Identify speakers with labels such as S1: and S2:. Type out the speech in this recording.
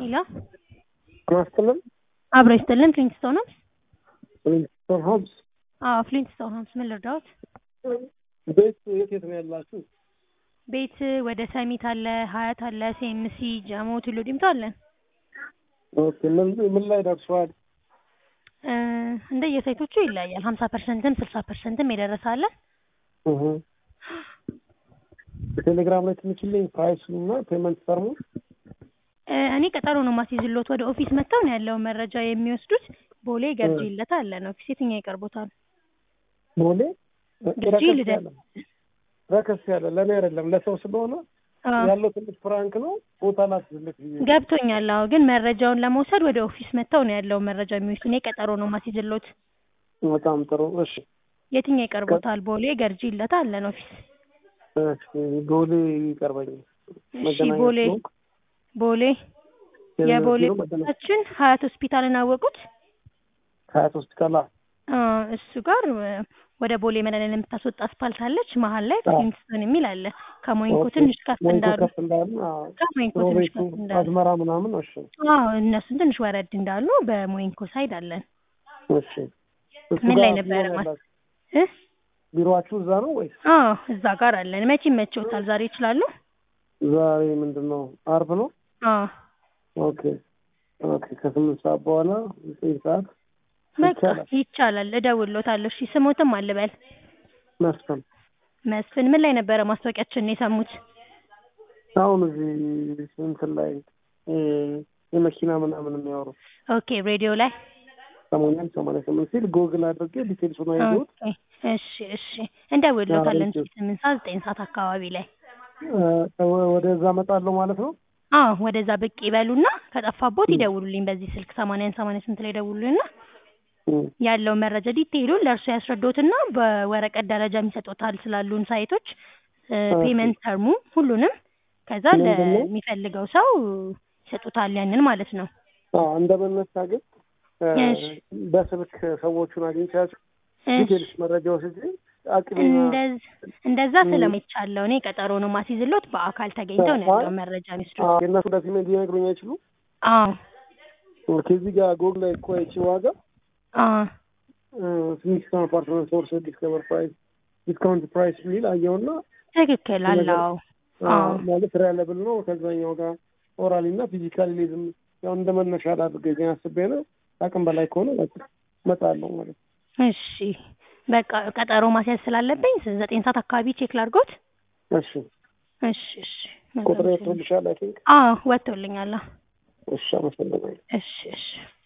S1: ሄሎ
S2: ማስትልን
S1: አብሮ ይስጥልን ፍሊንትስቶን ሆምስ
S2: ፍሊንትስቶን ሆምስ
S1: አዎ ፍሊንትስቶን ሆምስ ምን ልርዳዎት
S2: ቤት የት የት ነው ያላችሁ?
S1: ቤት ወደ ሰሚት አለ ሀያት አለ ሴምሲ ጀሞ ቱሉ ዲምቱ አለን
S2: ኦኬ ምን ምን ላይ ደርሷል?
S1: እ እንደየሳይቶቹ ይለያያል ሀምሳ ፐርሰንትም ስልሳ ፐርሰንትም የደረሰ አለ
S2: እህ በቴሌግራም ላይ ትልክልኝ ፕራይስ እና ፔመንት ተርሙ
S1: እ እኔ ቀጠሮ ነው ማስይዝሎት ወደ ኦፊስ መጥተው ነው ያለውን መረጃ የሚወስዱት ቦሌ ገርጂ ይለታ አለን ኦፊስ የትኛው ይቀርቦታል
S2: ቦሌ
S1: ገርጂ
S2: ረከስ
S1: ልደታ
S2: ያለ ረከስ ያለ ለእኔ አይደለም ለሰው ስለሆነ
S1: አዎ
S2: ያለው ትንሽ ፍራንክ ነው ቦታ ላስዝልክ ብዬ
S1: ገብቶኛል አዎ ግን መረጃውን ለመውሰድ ወደ ኦፊስ መጥተው ነው ያለውን መረጃ የሚወስዱ እኔ ቀጠሮ ነው ማስይዝሎት
S2: በጣም ጥሩ እሺ
S1: የትኛው ይቀርቦታል ቦሌ ገርጂ ይለታ አለን ኦፊስ
S2: እሺ ቦሌ ይቀርበኛል
S1: እሺ
S2: መገናኛ
S1: ቦሌ
S2: ስለሆንኩ
S1: ቦሌ የቦሌ
S2: ቢሮ መገናኛ
S1: ቦታችን ሀያት ሆስፒታልን አወቁት
S2: ሀያት ሆስፒታል አ-
S1: አ እሱ ጋር እ ወደ ቦሌ መድኃኒዓለም የምታስወጣ አስፓልት አለች መሀል ላይ
S2: አዎ።
S1: ፍሊንትስቶን የሚል አለ ከሞይንኮ
S2: ኦኬ።
S1: ትንሽ ከፍ
S2: ሞይንኮ
S1: እንዳሉ
S2: ከፍ እንዳሉ አዎ።
S1: ከሞይንኮ ትንሽ
S2: ሮቤቱ
S1: ከፍ እንዳሉ
S2: አዝመራ ምናምን እሺ
S1: አዎ እነሱን ትንሽ ወረድ እንዳሉ በሞይንኮ ሳይድ አለን
S2: እሺ እሱ
S1: ምን
S2: ጋር
S1: ላይ
S2: ቢሮ
S1: ነበረ
S2: ነው
S1: ማስ
S2: ያላችሁ?
S1: እ
S2: ቢሮአችሁ እዛ ነው ወይስ
S1: አዎ እዛ ጋር አለን መቼ ይመቸውታል ዛሬ ይችላሉ
S2: ዛሬ ምንድን ነው አርብ ነው
S1: አዎ
S2: ኦኬ ኦኬ ከስምንት ሰዓት በኋላ ዘጠኝ ሰዓት
S1: በቃ
S2: ይቻላል
S1: ይቻላል እደውልሎታለሁ እሺ ስሞትም አልበል
S2: መስፍን
S1: መስፍን ምን ላይ ነበረ ማስታወቂያችንን የሰሙት
S2: አሁን እዚህ እንትን ላይ እ የመኪና ምናምን የሚያወሩ
S1: ኦኬ ሬዲዮ ላይ
S2: ሰሞኑን ሰማንያ ስምንት ሲል ጎግል አድርጌ ዲቴልሱን አየሁት
S1: ኦኬ እሺ እሺ እንደውልሎታለን
S2: አዎ፣
S1: እስኪ ስምንት ሰዓት ዘጠኝ ሰዓት አካባቢ ላይ
S2: እ ወደዛ እመጣለሁ ማለት ነው
S1: አዎ ወደዛ ብቅ ይበሉና ከጠፋቦት ይደውሉልኝ በዚህ ስልክ ሰማንያን ሰማንያ ስንት ላይ ይደውሉልኝና
S2: እ
S1: ያለውን መረጃ ዲቴይሉን ለእርሱ ያስረዶትና በወረቀት ደረጃ ይሰጡታል ስላሉን ሳይቶች እ
S2: ኦኬ።
S1: ፔመንት ተርሙ ሁሉንም ከዛ
S2: ምንድን ነው?
S1: ለሚፈልገው ሰው ይሰጡታል ያንን ማለት ነው
S2: አዎ እንደመነሳ ግን እ
S1: እሺ።
S2: በስልክ ሰዎቹን አግኝቻቸው
S1: እሺ
S2: ዲቴልስ መረጃ ወስጄ አቅሜ
S1: እንደዝ- እንደዛ
S2: እ
S1: ስለሚቻለው እኔ ቀጠሮ ነው ማስይዝሎት በአካል ተገኝተው ነው
S2: አይ
S1: ያለውን መረጃ የሚወስዱት
S2: አዎ፣ የእነሱ ዶክሜንት ሊነግሩኝ አይችሉም
S1: አዎ
S2: ከዚህ ጋር ጎግ ላይ እኮ አይቼ ዋጋ
S1: አዎ
S2: ሲግኒፊካንት አፓርትመንት ሶርስ ዲስከቨር ፕራይስ ዲስካውንት ፕራይስ የሚል አየውና
S1: ትክክል
S2: ነገር
S1: አለው
S2: አዎ፣
S1: አዎ
S2: ማለት ሪያለብል ነው ከዛኛው ጋር ኦራሊ እና ፊዚካሊ ሊዝም ያው እንደ መነሻ ላድርገኝ አስቤ ነው። አቅም በላይ ከሆነ በቃ እመጣለሁ ማለት ነው።
S1: እሺ በቃ ቀጠሮ ማስያዝ ስላለብኝ ዘጠኝ ሰዓት አካባቢ ቼክ ላድርጎት
S2: እሺ
S1: እሺ እሺ
S2: ቁጥር ወጥቶልሻል? አይ ቲንክ
S1: አዎ ወጥቶልኛል አዎ።
S2: እሺ፣ አመሰግናለሁ።
S1: እሺ እሺ